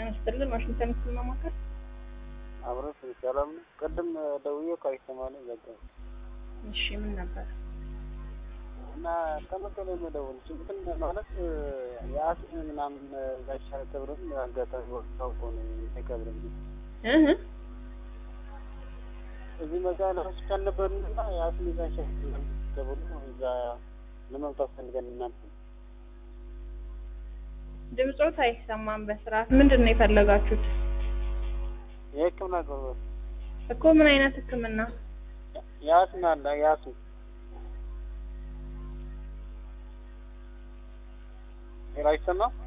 ይስጥልን። ዋሽንግተን ህክምና ማዕከል። አብረሽ ሰላም ነው? ቅድም ደውዬ እኮ አይሰማልኝ ዘጋ እሺ ምን ነበር? እና ከመቀሌ መደወል እንትን ማለት የአስም ምናምን ጋሻ ክብርም አጋጣሚ ወቅታው እኮ ነው የቀብርም እህ እዚህ መጋለ ሆስፒታል ነበርና የአስም ጋሻ ተብሎ እዛ ለመምጣት ፈልገን እናንተ ድምጾት አይሰማም በስርዓት። ምንድን ነው የፈለጋችሁት የህክምና አገልግሎት እኮ? ምን አይነት ህክምና? የአስም አለ የአስም ሌላ አይሰማም